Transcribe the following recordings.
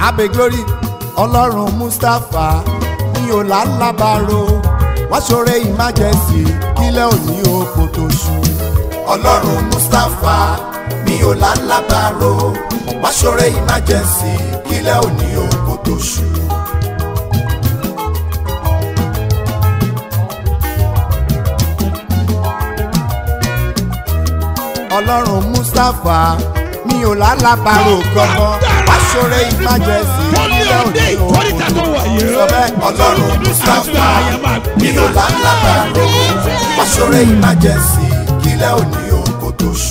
abe glory ọlọ́run mustapha mi ò lálábàárò wọ́n ṣoore emergency kílẹ̀ òní oko tó ṣú. ọlọ́run mustapha mi ò lálábàárò wọ́n ṣoore emergency kílẹ̀ òní oko tó ṣú. ọlọ́run mustapha mi ò lálábàárò gbọ́ngàn wọ́n ṣoore emergency kílẹ̀ òní oko tó ṣú. sọ bẹ́ẹ̀ ọlọ́run mustapha mi ò lálábàárò wọ́n ṣoore emergency kílẹ̀ òní oko tó ṣú.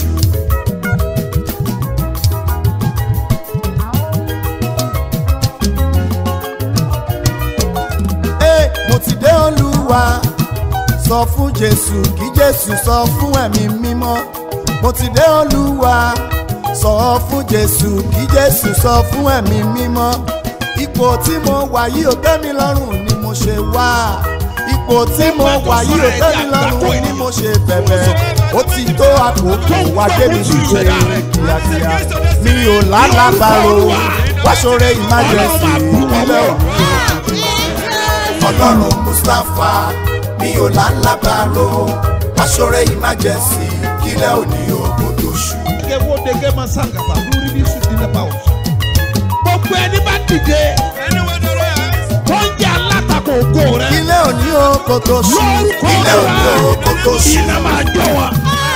Ee, mo ti dé olúwa sọ fún jésù kí jésù sọ fún ẹ̀mí mímọ́ mo ti dé olúwa sọ fún jésù kí jésù sọ fún ẹ̀mí mímọ́ ipò tí mo wà yìí ò tẹ́ mi lọ́rùn ni mo ṣe wá ipò tí mo wà yìí ò tẹ́ mi lọ́rùn ni mo ṣe bẹ̀bẹ̀ ó ti tó àkókò wá débi ṣíṣe kíákíá mi ò lálàbàrò wá ṣoore emergency ìpínlẹ̀ òní ọlọ́run mustapha mi ò lálábàárò aṣọ́rẹ́ emergency kílẹ̀ òní ogun tó ṣú. Dege wo dege ma sangaba lórí bí sùn nílẹ̀ bá wọ̀. Gbogbo ẹni bá dìde tó ń jẹ́ alátakò ògo rẹ̀. kílẹ̀ òní ogun tó ṣú. Lórúkọ kílẹ̀ òní ogun tó ṣú. iná máa jọ wọn.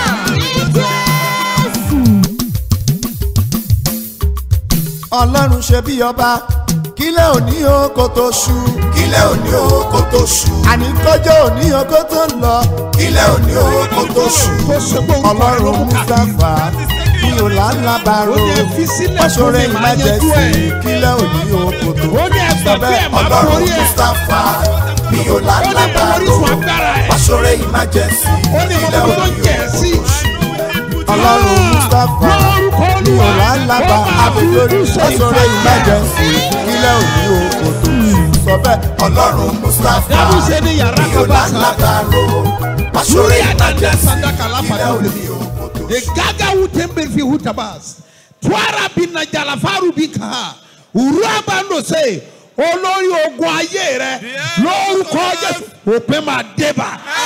ọlọ́run ṣe bí ọba kílẹ̀ òní ogun tó ṣú. kílẹ̀ òní ogun tó ṣú. àní kọjọ́ òní ogun tó ń lọ. kílẹ̀ òní ogun tó ṣú. Kó ṣe pé orúkọ rẹ̀ ló ọlọ́run mú ká. mustapha mi ò lálábàárò Ó ní ẹ fi sílẹ̀ aṣọ́rẹ́ fún mi, màá yanjú emergency ẹ̀. kílẹ̀ òní ogun tó ṣú. Ó ní ẹgbẹ́ bí ẹ̀ máa ọlọ́run borí ẹ̀. mustapha mi ò Ó ní lálábàárò orísun agbára ẹ̀. aṣọ́rẹ́ emergency Ó ní kílẹ̀ gbogbo tó òní jẹ̀ ogun sí. tó ṣú. ọlọ́run mustapha Lórúkọ mi ò Olúwa, lálábà ó máa abẹ́lórí fojú sọ aṣọ́rẹ́ ìfàyà. emergency kílẹ̀ òní ogun tó ṣú. sọ bẹ́ẹ̀ ọlọ́run mustapha Dábù ṣe ní yàrá mi ò kan bá sá. lálábàárò aṣọ́rẹ́ Lórí àdàndà emergency sandaka lápá kílẹ̀ náà. òní ogun tó The ṣú. gaga wutembe fi hutabas. Twara bina jalafaru bika. Uraba no se. Olórí ogun ayé rẹ lórúkọ Jésù òpin máa débà.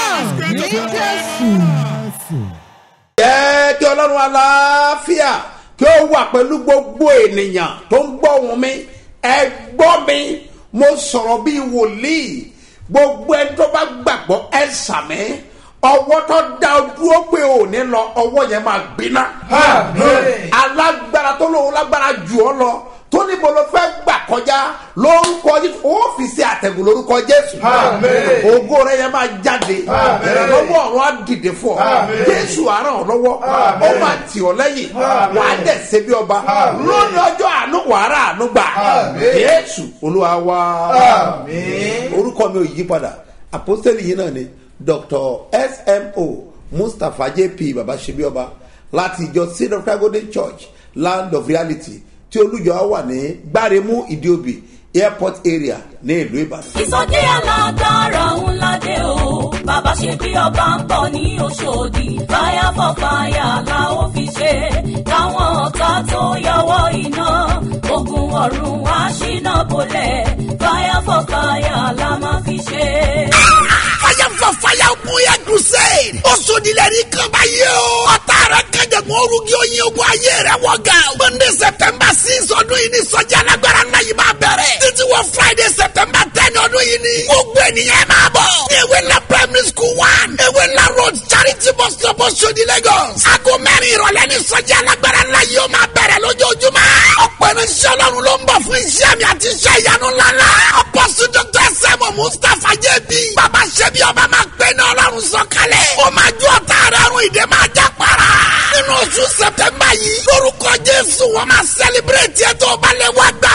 jẹ́ kí ọlọ́run aláfíà kí ó wà pẹ̀lú gbogbo ènìyàn tó ń gbọ́ ohùn mi ẹ gbọ́ mi mo sọ̀rọ̀ bíi wòlíì gbogbo ẹni tó bá gbàgbọ́ ẹ sàmí ọwọ́ tó dá o dúró pé ò ní lọ ọwọ́ yẹn máa gbiná alágbára tó lóun lágbára jù ọ lọ tó níbo ló fẹ́ gbà kọjá lórúkọ jésù ọ́fíìsì àtẹ̀gùn lórúkọ jésù ògo rẹ yẹn máa jáde ìrànlọ́wọ́ ọ̀run á dìde fún ọ jésù á ràn ọ́ lọ́wọ́ ó máa tì ọ́ lẹ́yìn wàá dẹ̀ ṣe bí ọba lónìí ọjọ́ àánú wàrà àánú gbà jésù olúwa wá orúkọ mi ò yí padà àpọ́sítélì yìí náà ni dr smo mustapha jp baba ṣebí ọba láti ìjọ seed of christ golden church land of reality tí olùjọ wà ní gbáremú ìdíòbí airport area ní ìlú ìbàdàn. ìsọjí alágbára ńlá dé o bàbá ṣe bí ọba ń bọ̀ ní oṣòdì fire for fire la ó fi ṣe káwọn ọ̀tá tó yọwọ́ iná ogun ọ̀run wá ṣínà bolẹ̀ fire for fire la máa fi ṣe. fire for fire bóyá crusade. ó sodilẹ̀ ní kaba yìí o. ọ̀tá rẹ̀ kẹjẹ̀gbọ́n orugi oyin ogun ayé rẹ̀ wọ̀ ga. monday september six ọdún yìí ni sọ́jà alágbára náà yìí máa bẹ̀rẹ̀. títí wọ friday september ten ọdún yìí ni. gbogbo ènìyàn máa bọ̀. ní ewé ńlá primary school one. ewé ńlá road charity bus stop Oṣodi lagos. aago mẹ́rin ìrọ̀lẹ́ ni sọ́jà alágbára náà yìí ó máa bẹ̀rẹ̀ lójoojúmọ́. ọ̀pọ̀ irinṣẹ́ ọlọ́run ló ń bọ̀ fún iṣẹ́ mi àti iṣẹ́ ìyanu ńláńlá. apostle dr sẹ́mu mustapha jẹ́bi. bàbá ṣẹ́bi ọba máa gbé ní ọlọ́run sọ̀kalẹ̀. ó máa ju ọ̀tá rẹ̀ rún ìdè máa já para. nínú oṣù sẹ̀tẹ̀mbà yìí lórúkọ jésù wọ́n máa sẹ́líbírẹ̀tì ẹ̀ tó balẹ̀ wá gbà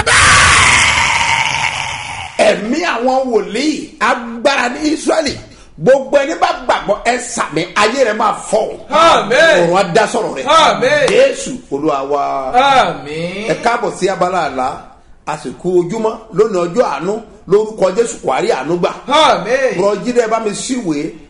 bẹ́ẹ̀. ẹ̀mí àwọn wòlíì agbára ní israẹli gbogbo ẹni bá gbàgbọ́ ẹ sàmì ayé rẹ máa fọ Àmín. òrùn adásọ̀rọ̀ rẹ Àmín. jésù olúwa wa Àmín. ẹ káàbọ̀ sí abala àlá àsìkò ojúmọ́ lónìí ọjọ́ àánú lórúkọ jésù kwari àánú gbà Àmín. rọjídẹ bá mi síwèé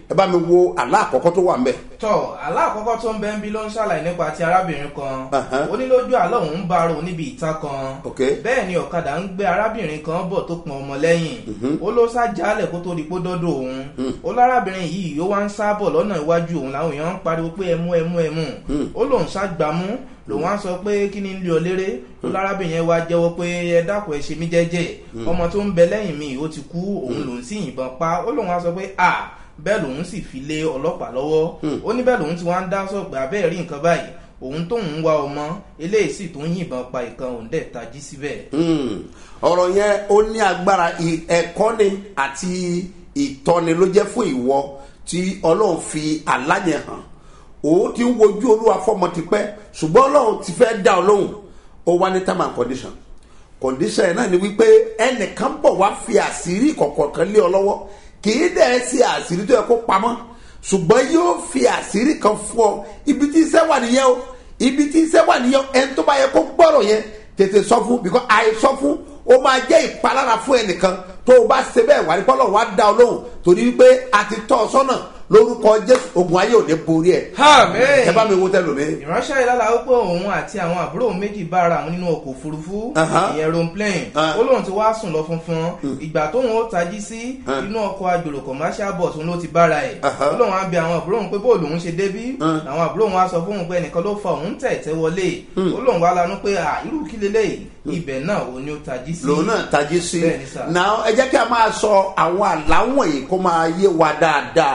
ẹ bá mi wo àlá àkọ́kọ́ tó wà ń bẹ̀. tọ aláàkọ́kọ́ tó ń bẹ́ ń bí ló ń ṣàlàyé nípa ti arábìnrin kan Aha. ó ní lójú àlọ́ òun ń bá ara òun níbi ìta kan Ok. bẹ́ẹ̀ ni ọ̀kadà ń gbé arábìnrin kan bọ̀ tó pọn ọmọ lẹ́yìn ó ló sá jálẹ̀ kó tó di pó dọ́dọ̀ òun ó lárábìnrin yìí ó wá ń sá bọ̀ lọ́nà iwájú òun làwọn èèyàn ń pariwo pé ẹmú ẹmú ẹmú ó lóun sá gbámú lòun á sọ pé kí ni ń lé ọ léré ó lárábìnrin yẹn wá jẹ́wọ́ pé ẹ dákun ẹ ṣe mí jẹ́jẹ́ ọmọ tó ń bẹ lẹ́yìn mi ó ti kú òun lòun sì yìnbọn pa ó lóun á sọ pé à bẹ́ẹ̀ lòun sì fi lé ọlọ́pàá lọ́wọ́ ó ní bẹ́ẹ̀ lòun ti wá ń dá sọ̀pẹ́ abẹ́ẹ̀ rí nǹkan báyìí òun tóun ń wá ọmọ eléyìí sì tó ń yìnbọn pa ìkan òun dẹ̀ tají síbẹ̀. Hmm. ọ̀rọ̀ yẹn ó ní agbára ì- ẹ̀kọ́ ni àti ìtọ́ni ló jẹ́ fún ìwọ tí ọlọ́run fi aláyẹ̀ hàn òun ti ń wojú olúwa fọmọ tipẹ́ ṣùgbọ́n ọlọ́run ti fẹ́ dá ọ lóhùn ó wá ní term and condition condition yẹn náà ni wípé ẹnìkan bọ̀ wá fi àṣírí kọ̀ọ̀kan kan lé ọ lọ́wọ́ kì í dẹ̀ ṣe àṣírí tó yẹ kó pamọ́ ṣùgbọ́n yóò fi àṣírí kan fún ọ ibi tí iṣẹ́ wà nìyẹn o ibi tí iṣẹ́ wà nìyẹn ẹni tó bá yẹ kó gbọ́rọ̀ yẹn tètè sọ fún because àìsọ fún ó máa jẹ́ ìpalára fún ẹnìkan tó o bá ṣe bẹ́ẹ̀ wà ní pọ́lọ́ wá dá ọ lóhùn torí wípé a ti tọ́ ọ sọ́nà lórúkọ jésù ogun ayé ò ní borí ẹ. Àmín. ẹ bá mi wo tẹ lómi. ìránṣẹ́ ìlàlà ó pé òun àti àwọn àbúrò òun méjì bá ara àwọn nínú ọkọ̀ òfurufú Aha. ìyẹn aeroplane Ah. ó lóun ti wá sùn lọ funfun ìgbà tóun ó tají sí Ah. inú ọkọ̀ agbèrò commercial bus òun ló ti bára ẹ̀ Aha. ó lóun á bi àwọn àbúrò òun pé bóòlù òun ṣe débí àwọn àbúrò òun á sọ fóun pé ẹnìkan ló fa òun tẹ̀tẹ̀ wọlé ó lóun wá lanú pé à irú kí leléyìí ibẹ̀ náà òun ni ó tají sí lòun náà tají sí Bẹ́ẹ̀ni sà. náà ẹ jẹ́ kí a máa sọ àwọn àláwọ̀n yìí kó máa yé wa dáadáa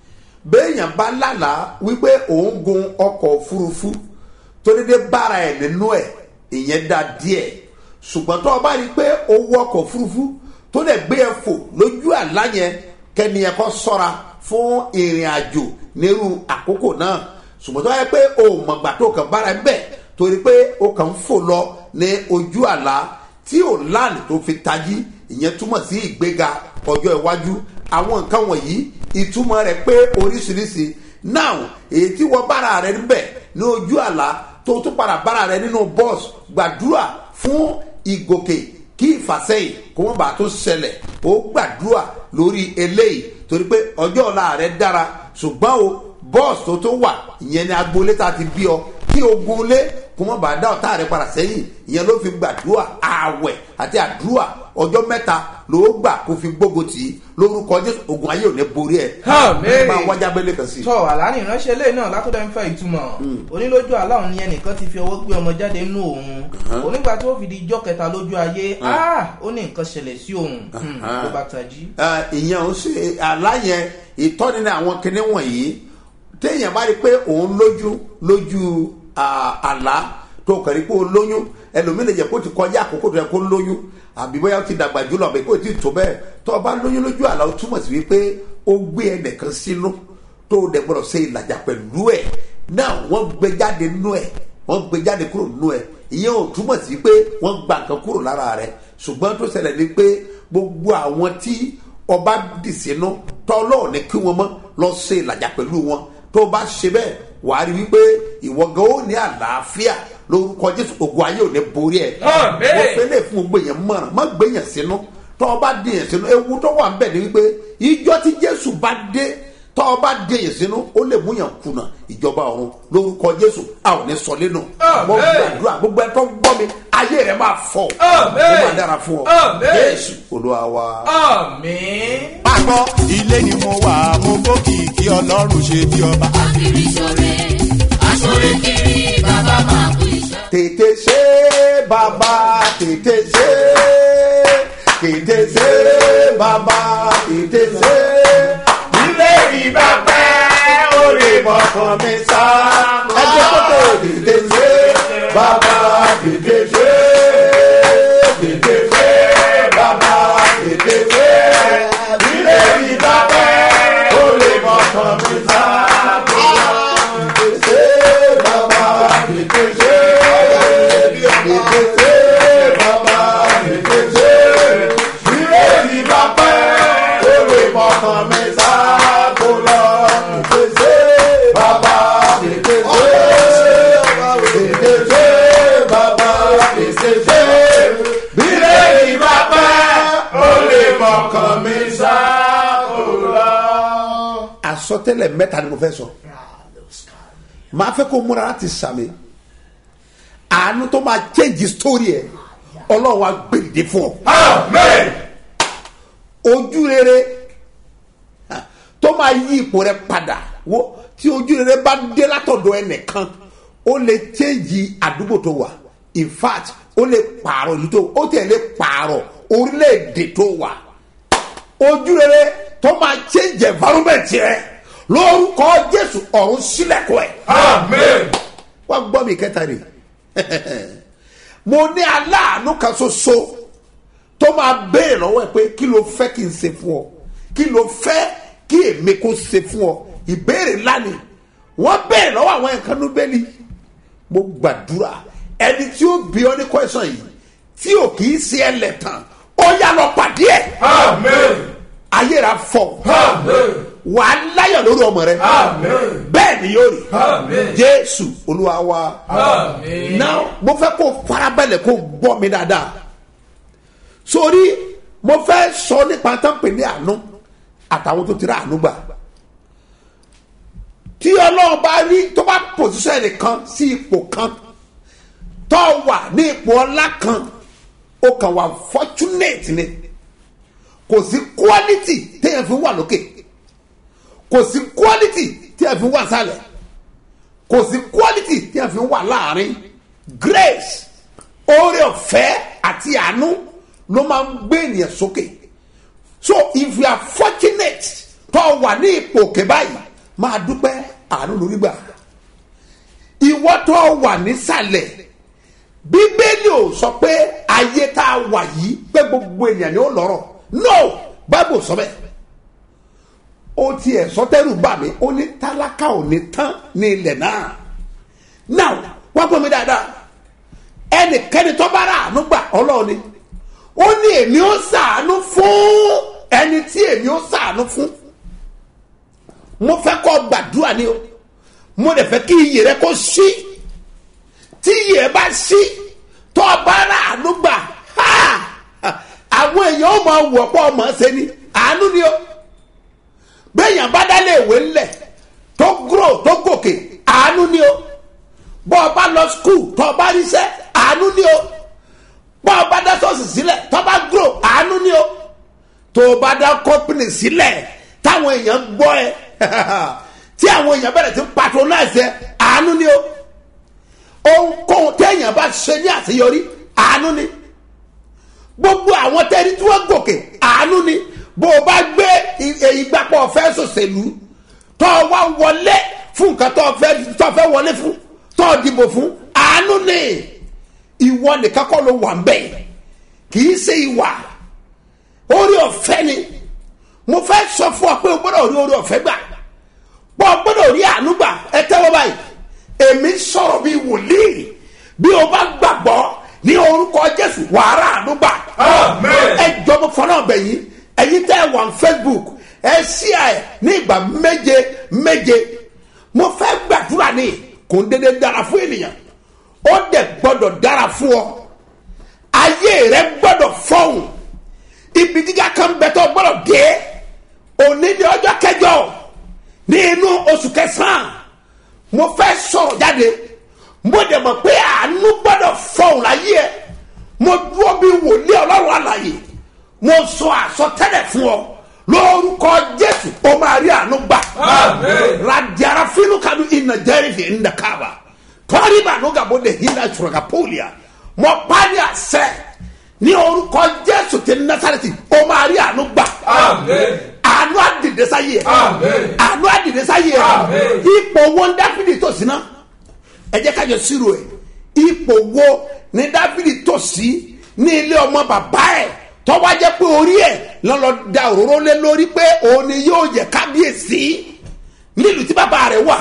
béèyàn bá lálàá wípé òun gun ọkọ̀ òfurufú tó dédé bára ẹ̀ nínú ẹ̀ ìyẹn dá díẹ̀ ṣùgbọ́n tó o bá rí i pé o wọ ọkọ̀ òfurufú tó lè gbé ẹ fò lójú àlá yẹn kẹ́ni ẹ kọ́ sọ́ra fún ìrìn àjò nírú àkókò náà ṣùgbọ́n tó bá yẹ pé o mọ̀gbà tó kàn bára ẹ bẹ́ẹ̀ torí pé o kàn ń fò lọ ní ojú àlá tí ò láàánú tó fi tají ìyẹn túmọ̀ sí ìgbéga ọjọ́ iwájú àwọn nǹkan wọ̀nyí ìtumọ̀ rẹ̀ pé oríṣiríṣi now èyí tí wọ́n bára rẹ̀ níbẹ̀ ní ojú àlá tó tún padà bára rẹ̀ nínú bọ́ọ̀sì gbàdúrà fún ìgòkè kí ìfàsẹ́yìn kó wọ́n bá tó ṣẹlẹ̀ ó gbàdúrà lórí eléyìí torí pé ọjọ́ ọ̀la rẹ̀ dára ṣùgbọ́n o bọ́ọ̀sì tó tó wà ìyẹn ni agboolé tá a ti bí ọ kí ogun lé kó mọ̀ bá dá ọ̀tá rẹ̀ padà sẹ́yìn ìyẹn ló fi gbàdúrà ààwẹ̀ àti àdúrà ọjọ́ mẹ́ta ló gbà kó fi gbógo tì í lórúkọ jésù ogun ayé ò ní borí ẹ̀. Àmín. máa wájà bẹ́lẹ̀ kan sí i. tọ àlàní ìránṣẹ́ ilé náà látọ̀dọ̀ ń fẹ́ ìtumọ̀ onílójú aláwọn ni ẹnìkan ti fi ọwọ́ gbé ọmọ jáde nínú òun onígbà tí ó fi di ijọ́ kẹta lójú ayé ah, ó ní nǹkan ṣẹlẹ̀ sí òun Hmm, ló bá tají. Ah, ìyẹn ò ṣe aláyẹn ìtọ́ni ní àwọn kinní wọ̀nyí téèyàn bá rí i pé òun lójú lójú ah, àlá tó kàn rí i pé ó lóyún ẹlòmíì lè jẹ kó ti kọjá àkókò tó yẹ kó lóyún àbí bóyá ó ti dàgbà jùlọ àbí kó ti tó bẹ́ẹ̀ tó o bá lóyún lójú àlá ó túmọ̀ sí wípé ó gbé ẹnìkan sínú tó o dẹ̀ gbọ́dọ̀ ṣe ìlàjà pẹ̀lú ẹ̀ náà wọ́n gbé jáde nínú ẹ̀ wọ́n gbé jáde kúrò nínú ẹ̀ ìyẹn ò túmọ̀ sí pé wọ́n gba nǹkan kúrò lára rẹ̀ ṣùgbọ́n tó ṣẹlẹ̀ ni pé gbogbo àwọn tí ọba dì sínú tọ́lọ́ ní kí wọ́n mọ́ lọ ṣe ìlàjà pẹ̀lú wọn tó bá ṣe bẹ́ẹ̀ wàá rí wípé ìwọ gan ó ní àlàáfíà lórúkọ jésù ògùn ayé ò ní borí ẹ̀ Àmín. mo fẹ́ lè fún gbogbo èèyàn mọ̀ràn má gbé yẹn sínú tọ́ ọ bá dé yẹn sínú ewu tó wà ń bẹ̀ ni wípé ìjọ tí jésù bá dé tọ́ ọ bá dé yẹn sínú ó lè mú yàn kùnà ìjọba ọ̀run lórúkọ jésù a ò ní sọ lẹ́nu mo Àmín. gbàdúrà gbogbo ẹ tó gbọ́ mi ayé rẹ máa fọ Àmín. ó máa dára fún ọ Àmín. jésù olúwa wa. àmín. Pápọ̀ ilé ni mo wà, mo fòkìkí ọlọ́run ṣe bí ọba. Akiri ṣore, aṣore kiri, bàbá máa kú iṣẹ́. tètè ṣe bàbá tètè ṣe tètè ṣe bàbá tètè ṣe ilé ìbá pẹ́ orí mọ̀kàn mi sá ẹgbẹ́ kókò tètè ṣe bàbá tètè ṣe tètè ṣe bàbá tètè ṣe ilé ìbá pẹ́ orí mọ̀kàn mi sá tètè ṣe bàbá tètè ṣe tètè ṣe bàbá tètè ṣe ilé ìbá pẹ́ àsọtẹ́lẹ̀ mẹ́ta ni mo fẹ́ sọ màá fẹ́ kó múra láti sàmì àánú tó máa change story ẹ̀ ọlọ́run wa gbèrèdè fún ọ. ojú rere ah, tó máa yí ipò rẹ padà wo tí ojú rere bá dé látọ̀dọ̀ ẹnìkan ó lè change àdúgbò tó wà in fact ó lè pààrọ̀ ìlú tó ó tẹ̀ lè pààrọ̀ orílẹ̀-èdè tó wà ojú rere tó máa change environment rẹ lórúkọ jésù ọ̀run sílẹ̀kùn ẹ̀. wá gbọ́ mi kẹta rè mo ní aláàánú kan ṣoṣo tó máa béèrè lọ́wọ́ ẹ pé kí ló fẹ́ kí n ṣe fún ọ kí ló fẹ́ kí èmi kó ṣe fún ọ ìbéèrè ńlá ni wọ́n béèrè lọ́wọ́ àwọn nǹkan núbẹ́lì mo gbàdúrà ẹni tí ó bí ọ ní kọ́ẹ̀sán yìí tí ò kì í ṣe ẹlẹ́tàn ó yá lọ pàdé ẹ̀ ayé rà fọ wà á láyọ̀ lórí ọmọ rẹ bẹ́ẹ̀ ni yóò rí jésù olúwa wa náà mo fẹ́ kó farabalẹ̀ kó gbọ́ mi dáadáa sórí mo fẹ́ sọ nípa tán pè ní àánú àtàwọn tó ti rà àánú gbà tí ọlọ́run bá rí tó bá pòsíṣọ́ ẹnìkan sí ipò kan tó wà ní ipò ọlá kan ó kàn wà fortunate ni kò sí quality téèyàn fi wà lókè kò sí quality téèyàn fi wà sálẹ̀ kò sí quality téèyàn fi wà láàrin grace oore ọ̀fẹ́ àti àánú ló máa ń gbé ènìyàn sókè so if you are fortunate tó wà ní ipò òkè báyìí máa dúpẹ́ àánú lórí gbà ìwọ tó wà nísàlẹ̀ bíbélì ò sọ pé ayé tá a wà yìí pé gbogbo ènìyàn ni ó lọ́rọ̀ no bible sọ bẹ́ẹ̀ ó tiẹ̀ sọtẹ́rù bà mí ó ní tálákà ò ní tán ní ilẹ̀ náà now wá gbọ́ mi dáadáa ẹnikẹ́ni tó bá rà àánú gbà ọlọ́ọ̀ni ó ní èmi ó sàánú fún ẹni tí èmi ó sàánú fún mo fẹ́ kọ́ gbàdúrà ni o mo dẹ̀ fẹ́ kí iyì rẹ kó sí tí iyì rẹ bá sí tó o bá rà àánú gbà ha àwọn èèyàn ó máa wọ̀ pọ̀ ọmọ ṣe ni àánú ni o bẹ́ẹ̀yàn bá dálé ìwé ńlẹ̀ tó gúrò tó gòkè àánú ni o bọ́ ọ bá lọ skul tó o bá ríṣẹ́ àánú ni o bọ́ ọ bá dá sọ́ọ̀sì sílẹ̀ tó o bá gúrò àánú ni o tó o bá dá kọ́pìnì sílẹ̀ táwọn èèyàn gbọ́ ẹ tí àwọn èèyàn bẹ̀rẹ̀ sí patronize ẹ àánú ni o ohunkóhun téèyàn bá ṣe ní àṣeyọrí àánú ni gbogbo àwọn tẹ́rí tí wọ́n gòkè àánú ni bó o bá gbé ìgbàpọ̀ fẹ́ sòṣèlú tó o wá wọlé fún nǹkan tó o fẹ́ tó o fẹ́ wọlé fún tó o dìbò fún àánú ni ìwọ nìkan kọ́ ló wà ń bẹ̀ kì í ṣe ìwà orí ọ̀fẹ́ ni mo fẹ́ sọ fún ọ pé o gbọ́dọ̀ rí orí ọ̀fẹ́ gbà pọ̀ o gbọ́dọ̀ rí àánú gbà ẹ tẹ́wọ́ báyìí èmi sọ̀rọ̀ bíi wòlíì bí o bá gbàgbọ́ ní orúkọ jésù wàhálà àánú gbà ẹ jọ mo fọ́nà ọbẹ̀ yìí ẹ̀yin tẹ́ ẹ wà ní facebook ẹ ṣí ẹ ní ìgbà méje méje mo fẹ́ gbàdúrà ní kò ń dédé dára fún ènìyàn ó dẹ̀ gbọ́dọ̀ dára fún ọ ayé rẹ gbọ́dọ̀ fọ́hùn ibi gíga kan bẹ tó gbọ́dọ̀ dé òní ní ọjọ́ kẹjọ ní inú oṣù kẹsàn-án mo fẹ́ sọ̀rọ̀ jáde mo dẹ̀ mọ̀ pé àánú gbọ́dọ̀ fọ̀hún láyé ẹ̀ mo dúró bí wòlíì ọlọ́run àlàyé mo sọ àsọtẹ́lẹ̀ fún ọ lórúkọ jésù ó máa rí àánú gbà radiara fínú kanu iná jẹ́rìí ìnda káàbà tọ́rí bàánú gàbó de hinda sọ̀rọ̀gà pólíà mo pa ní àṣẹ ní orúkọ jésù ti nasareti ó máa rí àánú gbà àánú àdìdẹ́sá yìí ẹ̀ àánú àdìdẹ́sá yìí ẹ̀ ipò wọn dáfídì tó sí náà ẹ jẹ́ kájọ sírò ẹ̀ ipò wo ni dáfídì tó sí ní ilé ọmọ bàbá ẹ̀ tọ́wọ́ jẹ́ pé orí ẹ̀ lọ́lọ́ da òróró lé lórí pé òun ni yóò jẹ́ kábíyèsí nílùú tí bàbá rẹ̀ wà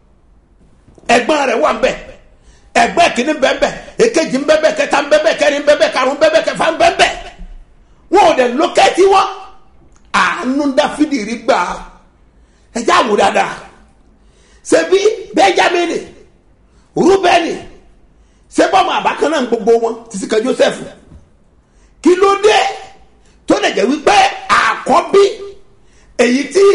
ẹ̀gbọ́n rẹ̀ wà ńbẹ̀ ẹ̀gbọ́n kìíní bẹ́ẹ̀ èkejì ń bẹ́ẹ̀ kẹta ń bẹ́ẹ̀ kẹrin ń bẹ́ẹ̀ karùn ń bẹ́ẹ̀ kẹfà ń bẹ́ẹ̀ wọn ò dẹ̀ lókẹ́tì wọn àánú dáfídì rí gbà ẹjẹ́ àwò dáadáa ṣebí bẹ́jámínì rúbẹ́nì sẹ́bọ̀mù àbákan náà gbogbo wọn títí kan joseph kí ló dé tó lè jẹ́ wípé àkọ́bí èyí tí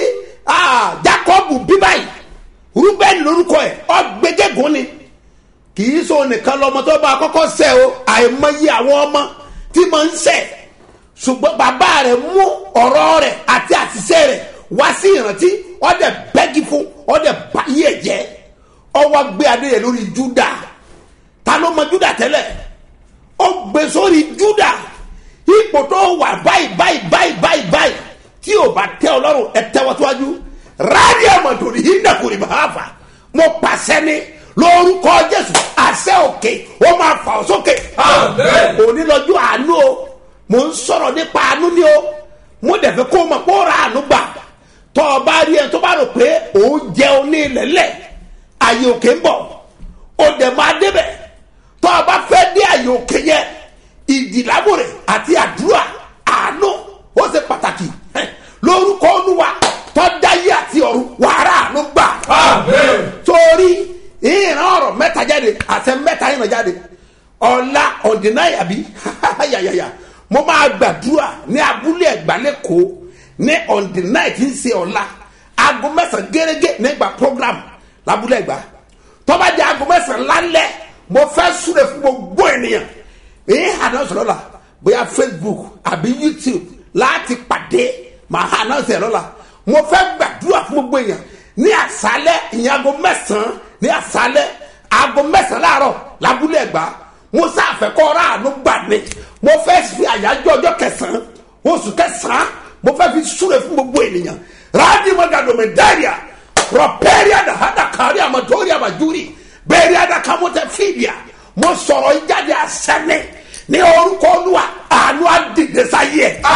ah, jacob bí báyìí rúbẹ́ni lórúkọ ẹ̀ ọgbẹ́gẹ́gùn ni kì í so nìkan lọmọ tó bá kọ́kọ́ sẹ́ o àìmọye àwọn ọmọ tí mo ń sẹ́ ṣùgbọ́n bàbá rẹ̀ mú ọ̀rọ̀ rẹ̀ àti àṣìṣe rẹ̀ wá sí ìrántí ọ̀dẹ̀ bẹ́gì fún ọ̀dẹ̀ báyìí ẹ̀ jẹ́ ọwọ́ gbé adé yẹn lórí júdà ta ló mọ júdà tẹ́lẹ̀ ó gbé sórí júdà ipò tó wà báyìí báyìí báyìí báyìí báyìí tí ò bá tẹ ọlọ́run ẹ tẹ́wọ́ síwájú rádìí àmọ̀tòrí yìí nàkùnrin bàá fà mo pàṣẹ ní lórúkọ jésù àṣẹ òkè ó máa fà ọ́ sókè. òní lọ́jọ́ àánú o mò ń sọ̀rọ̀ nípa àánú ni o mo dẹ̀ fẹ́ kó o mọ̀ kó o ra àánú gbà tọ́ ọ bá rí ẹ tó bá rò pé òun jẹun ní ilẹ̀lẹ̀ àyè òkè ń bọ̀ o dẹ̀ máa débẹ̀ tọ́ ọ bá fẹ́ dé àyè òkè yẹn ìdìlábòrè àti àdúrà àánú ó ṣe pàtàkì Hẹ́n, lórúkọ olúwa tọ́dáyé àti ọ̀run wàrà àánú gbà torí ìran ọ̀rọ̀ mẹ́ta jáde àṣẹ mẹ́ta yìí nà jáde ọ̀la ọ̀dínnáyàbí yàyàyà mo máa gbàdúrà ní abúlé ẹ̀gbálẹ́kọ̀ọ́ ní ọ̀dínnáyà tí ń ṣe ọ̀la aago mẹ́sàn-án gẹ́gẹ́ nígbà program lábúlé ẹ̀gbá tọ́ba jẹ́ aago mẹ́sàn-án lálẹ́ mo fẹ́ súre fún gbogbo ènìyàn èyí hànà sọ̀rọ̀ la bóyá facebook àbí youtube láti pàdé màá hànà sọ̀rọ̀ lọ́la mo fẹ́ gbàdúrà fún gbogbo èèyàn ní àṣálẹ́ ìyẹn aago mẹ́sàn-án ní àṣálẹ́ aago mẹ́sàn-án láàárọ̀ lábúlé ẹ̀gbá mo sáfẹ́ kọ́ ọ́rá àánú gbà mí mo fẹ́ fi àyájọ́ ọjọ́ kẹsàn-án oṣù kẹsàn-án mo fẹ́ fi súre fún gbogbo ènìyàn ráàdì mọ́gàdùnmí dáríà rọ̀pẹ́rì àdàhàdà kárí àmọ́tòrí àmàjúrì bẹ́ẹ̀rì àdàkàmọ́tẹ́ fìdíà mo sọ̀rọ̀ ìjáde àṣẹ́ni ní orúkọ olúwa àánú àdìdẹ sáyé ẹ̀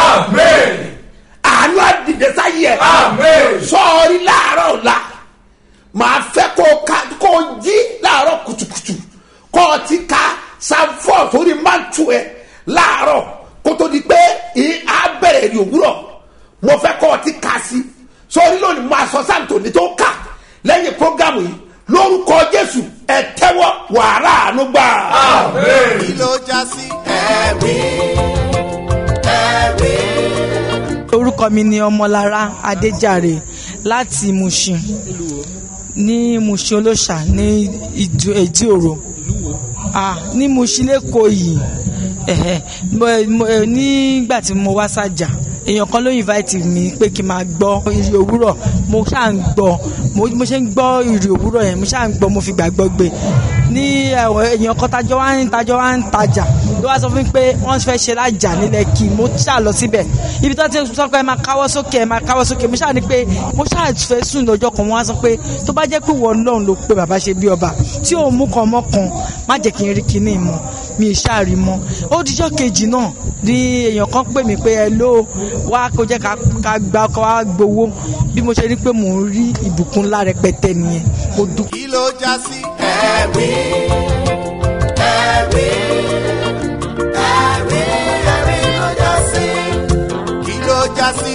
àánú àdìdẹ sáyé ẹ̀ sọ̀rí láàárọ̀ ọ̀la màá fẹ́ kó o ka kó o jí láàárọ̀ kùtùkùtù kó o ti ka sanfọ́ sórí mántù ẹ̀ láàárọ̀ kó tó di pé ì- á bẹ̀rẹ̀ èrè òwúrọ̀ mo fẹ́ kó o ti ka sí sórí lónìí mo aṣọ sáǹtò ní tó kà lẹ́yìn prógámù yìí lórúkọ jésù ẹ tẹ́wọ́ wàrà àánú gbà. kí ló já sí. ẹ̀rí ẹ̀rí. orúkọ mi ni ọmọlára adéjàre láti mushin ní mushin olóṣà ní Ìdú- èjì òro ah ní mushin lẹ́kọ̀ọ́ yìí ẹ̀hẹ̀, mo- mo- eh, nígbà tí mo wá sájà èèyàn kan ló invite mi pé kí n máa gbọ́ ìrì òwúrọ̀ mo ṣáà ń gbọ́ mo mo ṣe ń gbọ́ ìrì òwúrọ̀ yẹn mo ṣáà ń gbọ́ mo fi gbàgbọ́ gbé ní àwọn èèyàn kan tajọ́ wá ń tajọ́ wá ń tajà ló wá sọ fún mi pé wọ́n fẹ́ ṣe lájà nílẹ̀ kí mo ṣáà lọ síbẹ̀ ibi tó ti sọ pé ẹ máa káwọ́ sókè ẹ máa káwọ́ sókè mo ṣáà ní pé mo ṣáà fẹ́ sùn lọ́jọ́ kan wọ́n á sọ pé tó bá jẹ́ pé wọ́n lọ́run ló pé bàbá ṣe bí ọba tí òun mú kan mọ́ kan má jẹ́ kí n rí kinní mọ́ mi ì ṣáà rí mọ́ ó dijọ́ kejì náà ní èèyàn kan pè mí pé ẹ ló wá kó jẹ́ ká ká gba ọkọ̀ wá gbowó bí mo ṣe rí pé mò ń rí ìbùkún ńlá rẹpẹtẹ nìyẹn mo dúpẹ́. kí ló já sí. ẹ̀rí ẹ̀rí ẹ̀rí ẹ̀rí ló já sí. kí ló já sí.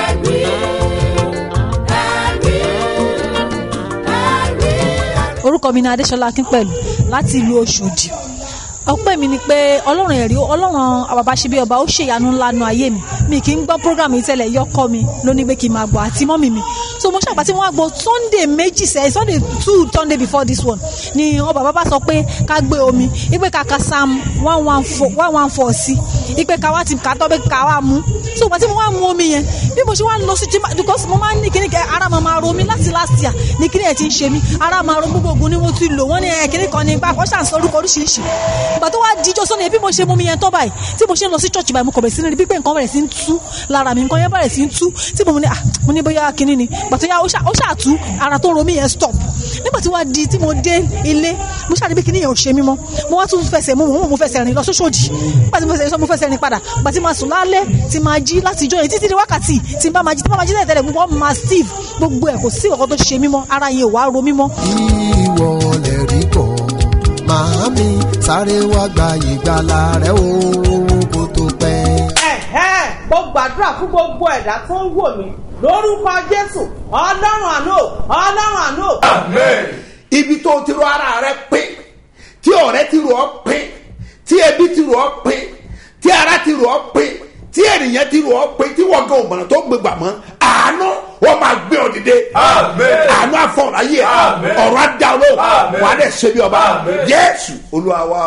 orúkọ mi ni adéṣọlá akínpẹ̀lú láti ìlú ọ̀ṣọ́dì ọpẹ́ mi ni pé ọlọ́run ẹ̀rí ọlọ́run àbàbà ṣe bí ọba ó ṣèyanu ńlá nu ayé mi mi kì í gbọ́ program yìí tẹ́lẹ̀ yọkọ mi ló ní pé kí n máa gbọ́ àti mọ́mì mi so mo ṣàpàtì mo wá gbọ́ sunday méjì sẹ́yìn sunday two sunday before this one ni ọ bàbá bá sọ pé ká gbé omi ipe ká ka psalm one one four one one four sí ipe ká wá ti ká tọ́ pé ká wá mú so ìgbà tí mo wá mu omi yẹn bí mo ṣe wá lọ sí jimá because mo máa ń ní kíní kẹ ara máa máa ro mi láti last year ní kíní ẹ̀ ti ń ṣe mí ara máa ro gbogbo ogun ni mo ti lò wọ́n ní ẹ̀ kíní kan ní gbà kọ́ ṣàǹsọ orúkọ oríṣiríṣi ìgbà tó wá díjọ́ sọ́ni bí mo ṣe mu omi yẹn tọ́ báyìí tí mo ṣe ń lọ sí church báyìí mo kọ̀ bẹ̀rẹ̀ sí ní rí pípé nǹkan bẹ̀rẹ̀ sí ń tú lára mi nǹkan yẹn bẹ̀rẹ̀ sí ń tú tí mo ní ah mo ní bóyá kíní ni ìgbà tó yá ó ṣà- ó ṣàtú ara tó ń ro mí yẹn stop nígbà tí wàá di tí mo dé ilé mo ṣàdé bí kíní yẹn ò ṣe mí mọ́ mo wá tún fẹsẹ̀ mo mo mo fẹsẹ̀ rìn lọ sóṣòdì nígbà tí mo fẹsẹ̀ sọ mo fẹsẹ̀ rìn padà ìgbà tí ma sùn lálẹ́ tí ma jí láti ijọ́ yẹn títí di wákàtí tí n bá ma jí tí n bá ma jí tẹ́lẹ̀ tẹ́lẹ̀ gbogbo ọmọ ma steve gbogbo ẹ̀ kò sí ọkọ tó ṣe mí mọ́ ara yẹn ò wá ro mí mọ́ ìwọ lè rí bọ̀ màámi sáré wá gba ìgbàlà rẹ o kó tó pẹ́. ẹ̀hẹ́ mo gbàdúrà fún gbogbo ẹ̀dá tó ń wò mí lórúkọ jésù ọlọ́run àánú o, ọlọ́run àánú o. ibi tó ti rọ ara rẹ pé tí ọ̀rẹ́ ti rọ ọ́ pé tí ẹbí ti rọ ọ́ pé tí ara ti rọ ọ́ pé tí ènìyàn ti rọ ọ́ pé tí wọ́n gan òmùràn tó gbégbà mọ́ àánú wọ́n máa gbé ọ dìde. àánú àfọ̀rọ̀ ayé ọ̀rọ̀ adá olóhùn wà á dẹ̀ ṣe bí ọba jésù olúwa wa.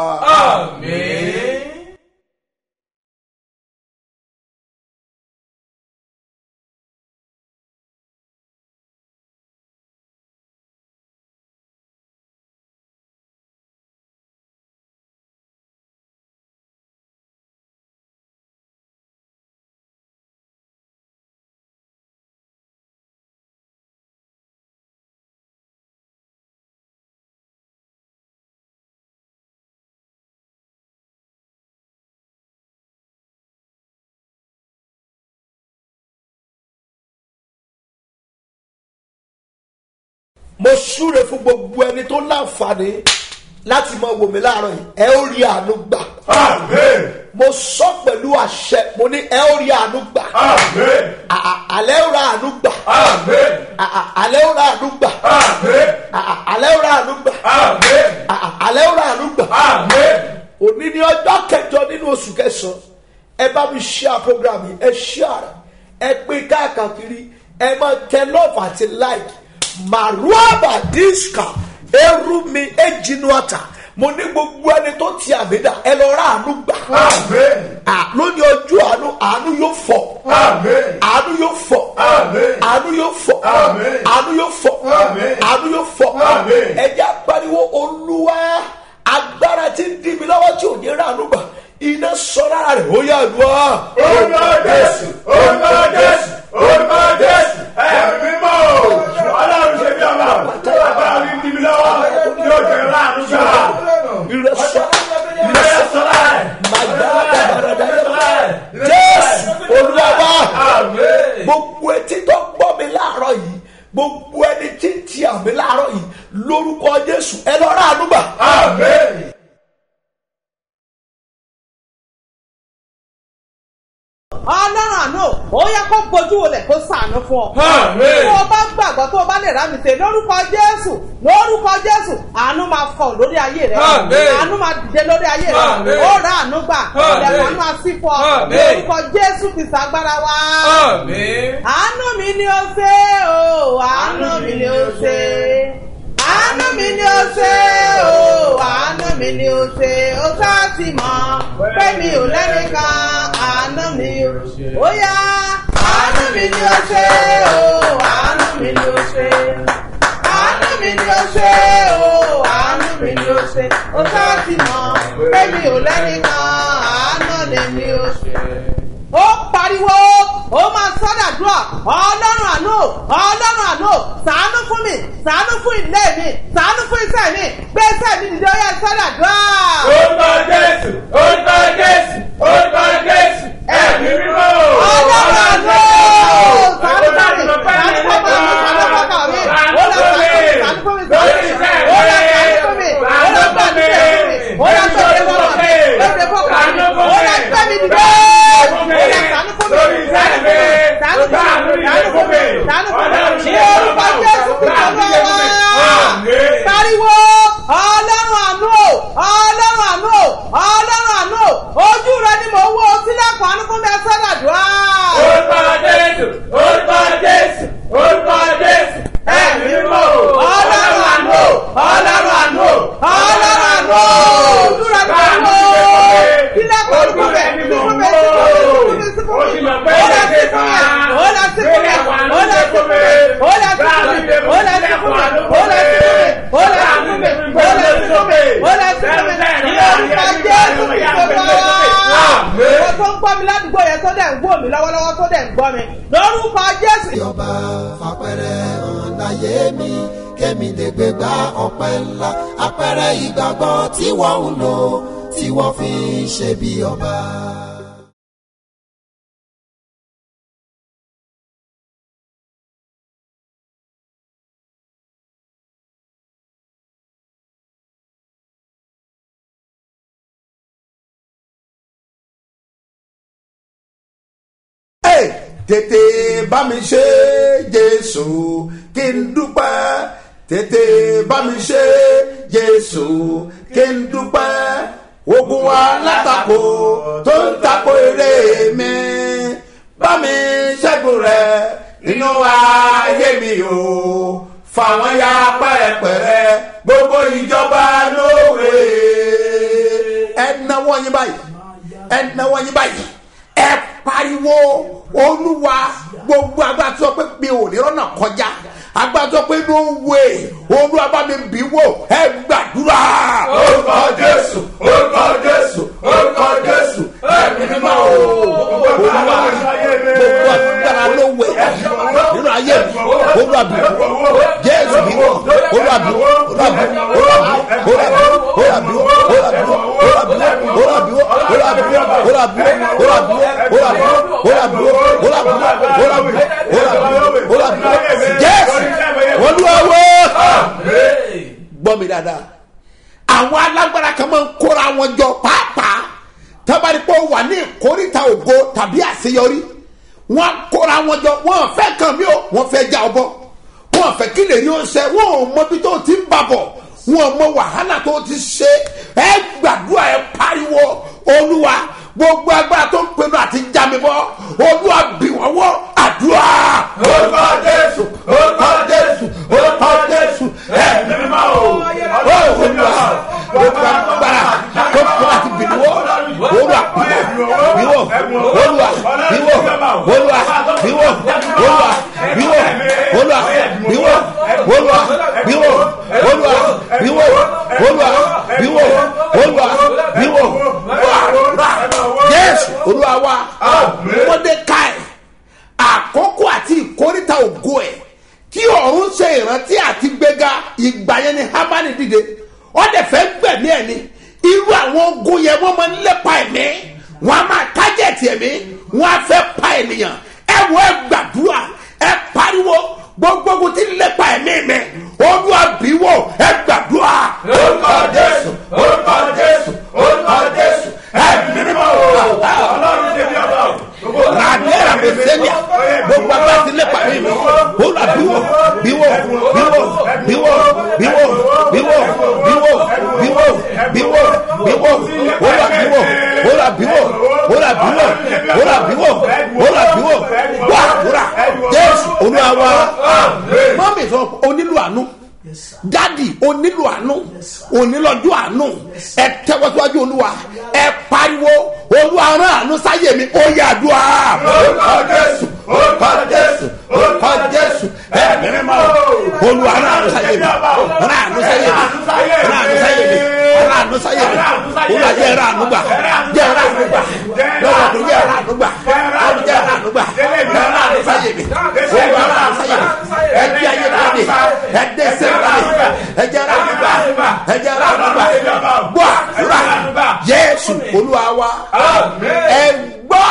mo súre fún gbogbo ẹni tó láǹfààní láti mọ wò mí láàárọ̀ yìí ẹ ó rí àánú gbà. mo sọ pẹ̀lú àṣẹ mo ní ẹ ó rí àánú gbà. À- à- àlẹ́ ó ra àánú gbà. À- à- àlẹ́ ó ra àánú gbà. À- à- àlẹ́ ó ra àánú gbà. À- à- àlẹ́ ó ra àánú gbà. òní ní ọjọ́ kẹjọ nínú oṣù kẹsàn-án ẹ bá mi share program yìí ẹ share ẹ pín káàkiri ẹ máa tẹ love àti like maruaba diska erumi ejinuata mo ní gbogbo ẹni tó ti àmì dà ẹ lọ rà àánú gbà. À, lónìí ojú àánú àánú yóò fọ. àánú yóò fọ. àánú yóò fọ. àánú yóò fọ. àánú yóò fọ. ẹjẹ apariwo olúwa agbára ti ń dí mi lọ́wọ́ tí ò ní rà àánú gbà iná sọ lára rẹ̀ ó yà àdúrà. Orúkọ Jésù, orúkọ Jésù, orúkọ Jésù, ẹ̀mí mọ́ o. Ọlọ́run ṣe bí ọba, bàbá mi ń di mi lọ́wọ́, yóò jẹ́ láàánú gbà. ìrẹsọ Ìrẹsẹ̀ sọ́lá ẹ̀. jésù olúwa gbogbo etí tó gbọ́ mi láàárọ̀ yìí gbogbo ẹni tí ń ti àmì láàárọ̀ yìí lórúkọ jésù ẹ lọ rà àánú gbà. ọlọ́run àná ó yẹ kó bójú wọlé kó sànú fún ọ. Àmín. tó o bá gbàgbọ́ tó o bá lè rà mí ṣe lórúkọ jésù lórúkọ jésù àánú máa fọ lórí ayé rẹ Àmín. àánú máa dìde lórí ayé rẹ Àmín. ó rà àánú gbà Àmín. ilẹ̀kùn àánú máa sí fún ọ Àmín. lórúkọ jésù ti sàgbára wa. àánú mi ni ó ṣe o àánú mi ni ó ṣe àánú mi ni ó ṣe o àánú mi ni ó ṣe ó sá ti mọ̀ pé mi ò lẹ́nìkan àánú mi ó ṣe ó yá àánú mi ni ó ṣe o àánú mi ni ó ṣe àánú mi ni ó ṣe o àánú mi ni ó ṣe ó sá ti mọ̀ pé mi ò lẹ́nìkan àánú ni mi ó ṣe ó pariwo ó máa sọ́dàdúrà ọlọ́run àánú ọlọ́run àánú sàánú fún mi sàánú fún ilé mi sàánú fún iṣẹ́ mi gbé iṣẹ́ mi dìde ó yẹ sọ́dàdúrà. Orúkọ Jésù, orúkọ Jésù, orúkọ Jésù, ẹ̀mí mímọ́ o. ọlọ́run àánú sàánú fún mi sàánú fún mi sàánú fún mi ó lọ sàánú fún mi sàánú fún mi ó lọ sàánú fún mi ó lọ gbàdúrà fún mi ó lọ gbàdúrà fún mi ó lọ gbàdúrà fún mi ó lọ gbẹ́ mi dìde ó lọ sàánú fún mi sàánú fún mi sàánú fún mi sàánú fún mi sàánú fún mi ní orúkọ jésù kìí lọ́wọ́ pariwo ọlọ́run àánú o ọlọ́run àánú o ọlọ́run àánú o ojú rẹ ni mò ń wo sílẹ̀kùn àánú fún mi ẹ sọ́dàdúrà. Orúkọ Jésù, orúkọ Jésù, orúkọ Jésù, ẹ̀mí mímọ́ o. ọlọ́run àánú o ọlọ́run àánú o ọlọ́run àánú o ojú rẹ ni mò ń wo sílẹ̀kùn àánú fún mi sí fún mi sí fún mi sí fún mi sí fún mi ó lọ sí fún mi ó lọ sí fún mi ó lọ sí fún mi ó lọ sí fún mi ó lọ sí fún mi ó lọ sí fún mi ó lọ sí fún mi ó lọ sí fún mi ó lọ sí fún mi ní orúkọ jésù kìí lọ́wọ́ wọ́n tó ń gbọ́ mi ládùúgbò yẹn tó dẹ̀ ń wò mí lọ́wọ́lọ́wọ́ tó dẹ̀ ń gbọ́ mi lórúkọ jésù. ọba fapẹrẹ hàn láyé mi kémi lè gbé gba ọpẹ ńlá apẹrẹ ìgbàgbọ́ tí wọ́n ń lò tí wọ́n fi ń ṣe bí ọba. Hey, tètè bá mi ṣe jésù kí n dúpẹ́ tètè bá mi ṣe jésù kí n dúpẹ́ ogun alátakò tó ń takò èrè mi bá mi ṣẹ́gun rẹ̀ nínú ayé mi o fàwọn ya pẹ́rẹpẹ̀rẹ gbogbo ìjọba lóore. ẹ náwó yín báyìí ẹ náwó yín báyìí ẹ pariwo olúwa gbogbo agbára tí wọ́n pé mi ò ní rọ́nà kọjá agbára tí wọ́n pé no way olúwa bá mi bì wò ẹ gbàdúrà. orúkọ jésù orúkọ jésù orúkọ jésù ẹ̀mí mímọ́ o. olúwa gbogbo agbára ló wẹ̀ nínú ayé mi olúwa bì wò jésù bì wò olúwa bì wò olúwa bì wò olúwa bì wò olúwa bì wò olúwa bì wò olúwa bì wò olúwa bì wò olúwa bì wò olúwa bì wò olúwa bì wò olúwa bì wò olúwa bì wò olúwa bì wò olúwa bì wò olúwa bì wò olúwa bì wò olúwa bì wò jésù olúwa wò gbọ́ mi dáadáa àwọn alágbára kan máa ń kóra wọn jọ pàápàá tábàdìpọ̀ wà ní ìkórìtà ògo tàbí àṣeyọrí wọn kóra wọn jọ wọn fẹ́ kàn mí o wọn fẹ́ já ọbọ wọn fẹ́ kí lè ní oṣẹ wọn ò mọ bí tó ti ń babọ̀ wọn ò mọ wàhálà tó ti ṣe ẹ gbàdúrà ẹ pariwo olúwa gbogbo agbára tó ń pinnu àti já mi bọ́ olúwa bì wọ́n wọ́ àdúrà. orúkọ jésù orúkọ jésù orúkọ jésù ẹ̀mí mímọ́ o. olúwa gbogbo agbára tó ń pinnu àti bì wọ́ olúwa bìwọ́ olúwa bìwọ́ olúwa bìwọ́ olúwa bìwọ́ olúwa bìwọ́ olúwa bìwọ́ olúwa bìwọ́ olúwa bìwọ́ olúwa bìwọ́ jésù olúwa wa mọdékáì àkókò àti ìkórìtà ògo ẹ tí ọ̀run ṣe ìrántí àti gbéga ìgbà yẹn ni hamani dìde ọdẹ fẹ́ gbẹ̀mí ẹ̀ ni irú àwọn ogun yẹn wọ́n máa ń lépa ẹ̀mí wọ́n á máa tájẹ̀tì ẹ̀mí wọ́n á fẹ́ pa ènìyàn ẹ wọ ẹ gbàdúrà ẹ pariwo gbogbo ogun tí ń lépa ẹ̀mí mi olúwa bí wò ẹ gbàdúrà. orúkọ jésù orúkọ jésù orúkọ jésù ẹ̀mí mímọ́ o. ọlọ́run ṣe bí ọba o. ràdíẹ̀rà mi sẹ́nià gbogbo agbá ti lépa ẹ̀mí mi olúwa bí wò bí wò bí wò bí wò bí wò bí wò bí wò bí wò bí wò bí wò olúwa bí wò olúwa bí wò olúwa bí wò olúwa bí wò olúwa bí wò wà wúrà jésù olúwa wa mọ́mí sọ onílù àánú dadi onílù àánú onílọ́jọ́ àánú ẹ tẹ́wọ́síwájú olúwa ẹ pariwo olúwa rán àánú sáyé mi ó yà dùn á. orúkọ jésù orúkọ jésù orúkọ jésù ẹ̀mí mímọ́ o. olúwa rán àánú sáyé mi rán àánú sáyé mi rán àánú sáyé mi rán àánú sáyé mi olúwa jẹ́ rán àánú gbà jẹ́ rán àánú gbà lọ́wọ́ tó jẹ́ rán àánú gbà lọ́wọ́ jẹ́ rán àánú gbà rán àánú sáyé mi olúwa rán àánú sáyé mi ẹ di ayé lóde ẹ dé sẹ́yìn lóde ẹ jẹ́ rán àánú gbà ẹ jẹ́ rán àánú gbà gbọ́ àdúrà jésù olúwa wa ẹ gbọ́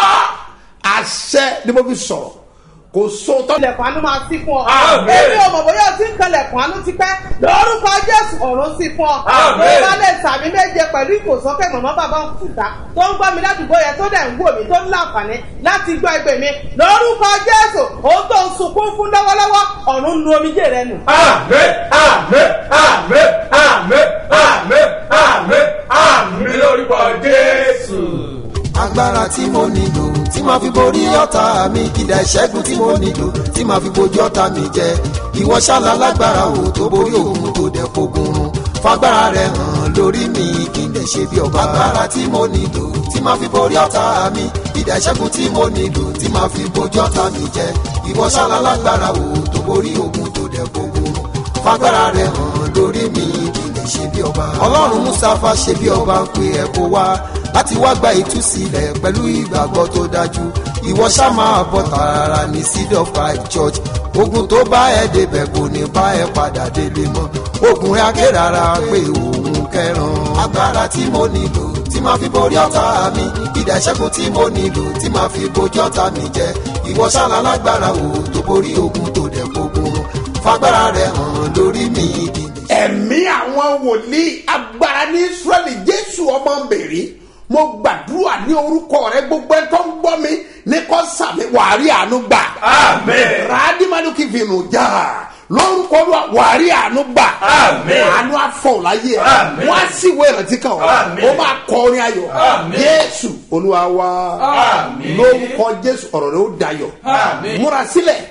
àṣẹ ni mo fi sọ̀rọ̀ kò sóòótọ́. ilẹ̀kùn àánú máa sí fún ọ. èmi ò mọ̀ bóyá o ti ń kanlẹ̀kùn àánú ti pẹ́ lórúkọ jésù ọ̀run sí fún ọ. bí wọ́n lè sàmì méje pẹ̀lú ìkòsókè mọ̀mọ́ bàbá òkúta tó ń gbọ́ mi ládùúgbò yẹn tó dẹ̀ ń wò mí tó ń láǹfààní láti gbọ́ ẹgbẹ́ mi lórúkọ jésù òun tó ń sunkún fún lọ́wọ́lọ́wọ́ ọ̀run nu omijé rẹ nù. àmì àmì àmì àmì àmì àmì àmì lórúkọ jésù. agbára tí mo nílò tí máa fi borí ọ̀tá mi kìdá ìṣẹ́gun tí mo nílò tí máa fi bojú ọ̀tá mi jẹ ìwọ ṣáàlà lágbára o tó borí òun tó dẹ̀ fogun run fagbára rẹ hàn lórí mi kí n lè ṣe bí ọba agbára tí mo nílò tí máa fi borí ọ̀tá mi kìdá ìṣẹ́gun tí mo nílò tí máa fi bojú ọ̀tá mi jẹ ìwọ ṣáàlà lágbára o tó borí òun tó dẹ̀ fogun run fagbára rẹ hàn lórí mi kí n lè ṣe bí ọba ọlọ́run mustapha ṣe bí ọba ń pe ẹ̀ kó wá láti wá gba ìtúsílẹ̀ pẹ̀lú ìgbàgbọ́ tó dájú ìwọ ṣá máa bọ̀ tààrà ní seed of five church ogun tó bá ẹ débẹ̀ kò ní bá ẹ padà délé mọ́ ogun rẹ akérara pé òun kẹran agbára tí mo nílò tí máa fi borí ọ̀tá mi ìdá ìṣẹ́gun tí mo nílò tí máa fi bojú ọ̀tá mi jẹ ìwọ ṣáná lágbára o tó borí ogun tó dẹ̀ gbógun fagbára rẹ hàn lórí mi ìdí ẹ̀mí àwọn wòlíì agbára ní israẹli jésù ọmọ mbèrè mo gbàdúrà ní orúkọ rẹ gbogbo ẹ tó ń gbọ́ mi ní kò sàmì wàárí àánú gbà. Àmín. ràdìmánú kì í fi nù já lórúkọ wa wàárí àánú gbà. Àmín. àánú afọ láyé ẹ Àmín. wọn á sì wé ìrántí kan ọ Àmín. ó máa kọrin ayọ̀ Àmín. jésù olúwa wa Àmín. lórúkọ jésù ọ̀rọ̀ rẹ ó dayọ̀ Àmín. múra sílẹ̀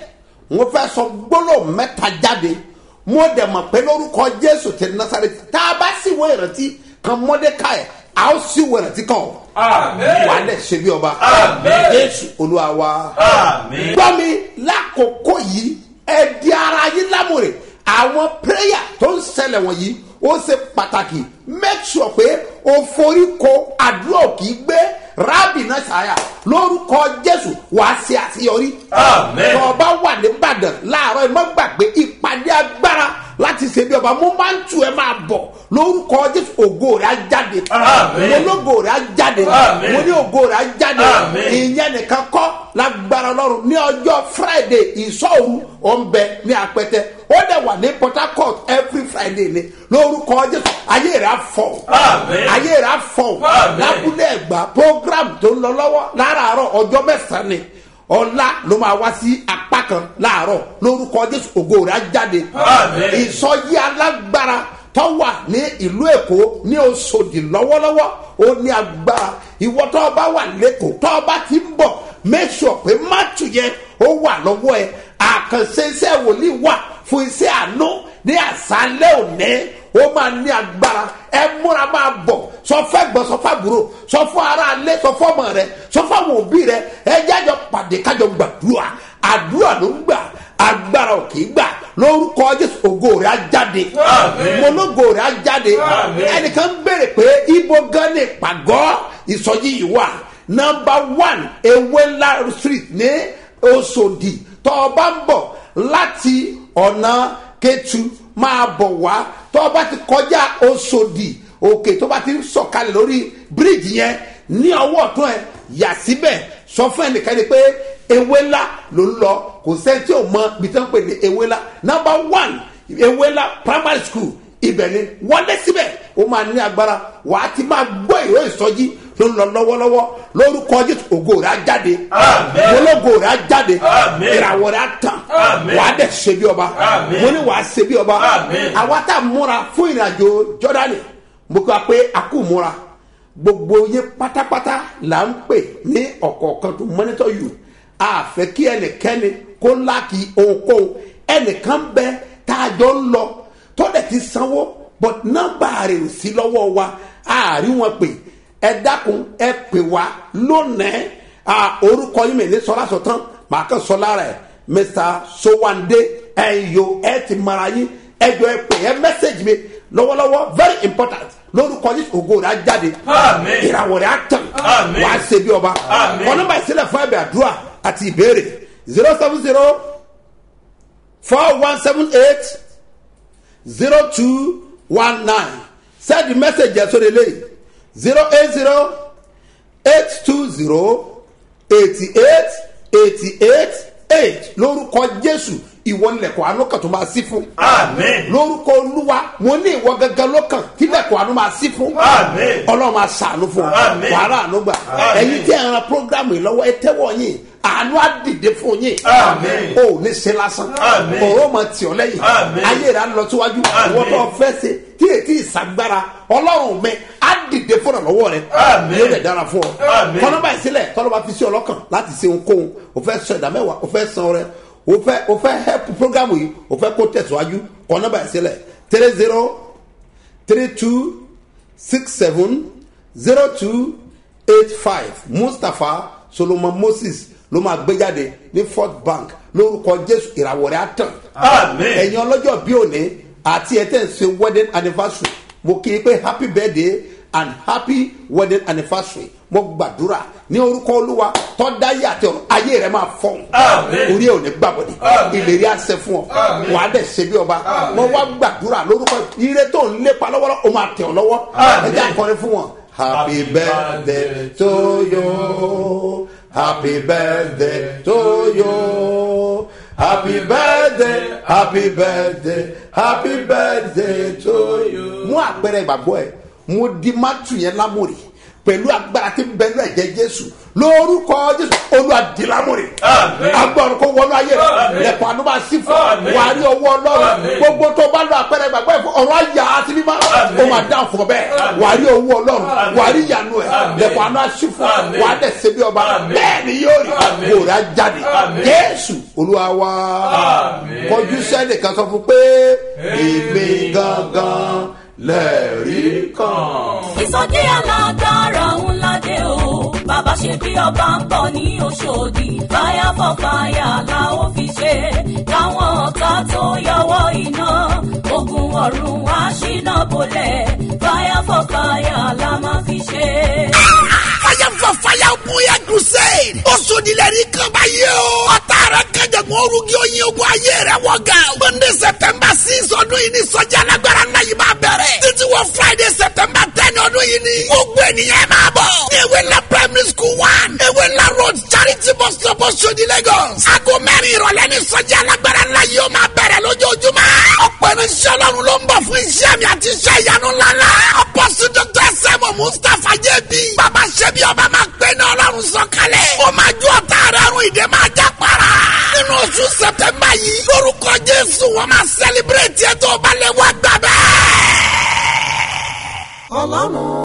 mo fẹ́ sọ gbólóhùn mẹ́ta jáde mo dẹ̀ mọ̀ pé lórúkọ jésù ti nasareti tá a bá sì wọ ìrántí kan mọ́dékàì a ó sì wọ ìrántí kan o wà á dẹ̀ ṣe bí ọba jésù olúwa wa gbọ́ mi lákòókò yìí ẹ di ara yín lámùrè àwọn prayer tó ń ṣẹlẹ̀ wọ̀nyí ó ṣe pàtàkì make sure pé o forí ko àdúrà kì í gbé rábì náà ṣàyà lórúkọ jésù wàá ṣe àṣeyọrí. tó o bá wà nìbàdàn láàárọ̀ ẹ má gbàgbé ìpàdé agbára láti ṣe bí ọba mo máa ń tu ẹ máa bọ̀ lórúkọ jésù ògo rẹ̀ á jáde mo lógo rẹ̀ á jáde mo ní ògo rẹ̀ á jáde ìyẹn nìkan kọ́ lágbára ọlọ́run ní ọjọ́ friday ìṣọ́ọ̀rù ọ̀nbẹ ní apẹtẹ ó dẹ̀ wà ní port harcourt every friday ni lórúkọ jésù ayé rẹ̀ á fọ̀ ayé rẹ̀ á fọ̀ lábúlé ẹ̀gbá program tó ń lọ lọ́wọ́ láràárọ̀ ọjọ́ mẹ́sàn-án ni ọ̀la ló máa wá sí apá kan láàárọ̀ lórúkọ jésù ògo rẹ̀ á jáde ìsọjí alágbára tó wà ní ìlú èkó ní oṣòdì lọ́wọ́lọ́wọ́ ó ní agbára ìwọ tó o bá wà lẹ́kọ̀ọ́ tó o bá ti ń bọ̀ make sure pé mátù yẹn ó wà lọ́wọ́ ẹ àkànṣe iṣẹ́ wòlíì wà fún iṣẹ́ àánú ní àṣálẹ́ òní ó máa ní agbára ẹ múra máa bọ̀ sọ fẹ́ gbọ́ sọ fẹ́ àbúrò sọ fún ara alẹ́ sọ fún ọmọ rẹ sọ fún àwọn òbí rẹ ẹ jájọ pàdé kájọ gbàdúrà àdúrà ló ń gbà agbára ò kì í gbà lórúkọ jésù ògo rẹ á jáde mọlógo rẹ á jáde ẹnìkan ń béèrè pé ibo gan ni pàgọ́ ìsọjí yìí wà nọmba one ewéńlá street ní oṣòdì tó o bá ń bọ̀ láti ọ̀nà kẹtù máa bọ̀ wá tó o bá ti kọjá oṣòdì òkè tó bá ti ń sọ̀kalẹ̀ lórí bíríìjì yẹn ní ọwọ́ ọ̀tún ẹ̀ yà síbẹ̀ sọ fún ẹnìkan ni pé ewéńlá ló ń lọ kò sẹ́ni tí ò mọ ibi tí wọ́n pè ní ewéńlá nọmba one ewéńlá primary school ibẹ̀ ni wọlé síbẹ̀ ó máa ní agbára wàá ti máa gbọ́ ìró ìsọjí ló ń lọ lọ́wọ́lọ́wọ́ lórúkọ jésù ògo rẹ̀ á jáde ológo rẹ̀ á jáde ìràwọ̀ rẹ̀ á tàn wàá dẹ̀ ṣe bí ọba mo ní wàá ṣe bí ọba àwa tá a múra fún ìrìnàjò jọ́dánì mo kọ́ pé a kò múra gbogbo yín pátápátá là ń pè ní ọ̀kọ̀ọ̀kan tó mọ́nítọ́ yù àfẹ́ kí ẹnìkẹ́ni kó láàkì ohunkóhun ẹnìkan bẹ tá a jọ ń lọ tó dẹ̀ ti sanwó but nọ́mbà rẹ̀ ò sí lọ́wọ́ wa àárín wọn pè ẹ dákun ẹ pè wá lónìí orúkọ yín mi ní sọlá sọtán màá kàn sọ lára ẹ mr sowande ẹ yo ẹ ti mara yín ẹ jọ ẹ pè ẹ mẹsẹgì mi lọ́wọ́lọ́wọ́ very important lórúkọ yín ògo rẹ̀ á jáde ìràwọ̀ rẹ̀ á tàn wàá ṣe bí ọba ọ̀nàmọ̀ ìsílẹ̀ fún ẹ̀bẹ̀ àdúrà àti ìbéèrè zero seven zero four one seven eight zero two one nine send the message yẹn sórí eléyìí zero eight zero eight two zero eighty eight eighty eight eight lórúkọ jésù ìwọ nílẹ̀kọ̀ àánú kan tó máa sí fún. lórúkọ olúwa mo ní ìwọ gangan lọ́kàn tí nílẹ̀kọ̀ àánú máa sí fún. ọlọ́run máa ṣàánú fún ọ wàhálà àánú gbà ẹ̀yin tí ẹ̀ ń ran programu yìí lọ́wọ́ ẹ tẹ́wọ̀ yín àánú á dìde fún yín o ò ní ṣe lásán ọ̀rọ̀ máa tì ọ́ lẹ́yìn ayé rẹ̀ á lọ síwájú ìwọ tó fẹ́ ṣe tí ètí ìsagbára ọlọ́run mi á dìde fúnra lọ́wọ́ rẹ̀ yóò dẹ̀ dára fún ọ kọ́nọ́bà ìsílẹ̀ tọ́lọ́ba fi sí ọlọ́kàn láti ṣe ohunkóhun o fẹ́ sọ ìdá mẹ́wàá o fẹ́ san ọrẹ o fẹ́ o fẹ́ help program yìí o fẹ́ kó tẹ̀síwájú kọ́nọ́bà ìsílẹ̀ three zero three two six seven zero two eight five mustapha solomon moses ló máa gbé jáde ní fort bank lórúkọ jésù ìràwọ̀ rẹ̀ á tàn. ẹ̀yin ọlọ́jọ́ bí òní àti ẹ̀ tẹ̀ ń ṣe wedding anniversary mo kí i pé happy birthday and happy wedding anniversary mo gbàdúrà ní orúkọ olúwa tọ́dáyé àti ọ̀rọ̀ ayé rẹ̀ máa fọ̀hún orí ẹ̀ ò ní gbàbọ̀dé ìlérí àṣẹ fún ọ wà á dẹ̀ ṣe bí ọba mo wá gbàdúrà lórúkọ ire tó ń lépa lọ́wọ́lọ́ o máa tẹ̀ ọ́ lọ́wọ́ ẹ jẹ́ àkọrin fún wọn happy birthday to you happy birthday to you happy birthday happy birthday happy birthday to you. mú àpẹẹrẹ ìgbàgbọ́ ẹ mo di mátù yẹn lámòrì pẹ̀lú agbára tí ń bẹ ní ẹ̀jẹ̀ jésù lórúkọ jésù olùwàdìlámùrè agbọ̀n kó wọnú ayé rẹ lẹ́kọ̀ọ́ àánú máa sí fún wà á rí ọwọ́ ọlọ́run gbogbo tó bá lọ àpẹẹrẹ gbàgbọ́ ẹ̀fọ́ ọ̀rọ̀ àyà àti mímọ́ ó máa dá fún ọ bẹ́ẹ̀ wà á rí owó ọlọ́run wà á rí ìyanu ẹ̀ lẹ́kọ̀ọ́ àánú àṣì fún wà á dẹ̀ ṣe bí ọba bẹ́ẹ̀ ni yóò rí kò rà jáde jésù olúwa wa kọjú sẹ́nìkan sọ fún pé èmi gangan lẹ́ẹ̀rí kan. ìsọjí alágbára ńlá dé o bàbá ṣe bí ọba ń bọ̀ ní oṣòdì fire for fire la ó fi ṣe káwọn ọ̀tá tó yọwọ́ iná ogun ọ̀run wá ṣínà bolẹ̀ fire for fire la máa fi ṣe. fire for fire bóyá crusade. ó sodilẹ̀ ní kan báyìí o. ọ̀tá rẹ̀ kẹjọ̀gbọ́n orúkí oyin ogun ayé rẹ̀ wọ̀ ga. monday september six ọdún yìí ní sọ́jà alágbára náà yìí máa bẹ̀rẹ̀. títí wọ friday september ten ọdún yìí ní. gbogbo ènìyàn máa bọ̀. ní ewé ńlá primary school one. ewé ńlá road charity bus stop Oṣodi lagos. aago mẹ́rin ìrọ̀lẹ́ ní sọ́jà alágbára náà yìí ó máa bẹ̀rẹ̀ lójoojúmọ́. ọ̀pọ̀ irinṣẹ́ ọlọ́run ló ń bọ̀ fún iṣẹ́ mi àti iṣẹ́ ìyanu ńláńlá. ọ̀pọ̀sí dr sẹ́mu mustapha jẹ́bi. bàbá ṣẹ́bi ọba máa gbé ní ọlọ́run sọ̀kalẹ̀. ó máa ju ọ̀tá rẹ̀ rún ìdè máa já para. nínú oṣù sẹpẹmbà yìí lórúkọ jésù wọn máa sẹlẹbírẹ̀tì ẹ̀ tó balẹ̀ wá gbà bẹ́ẹ̀. ọlọ́run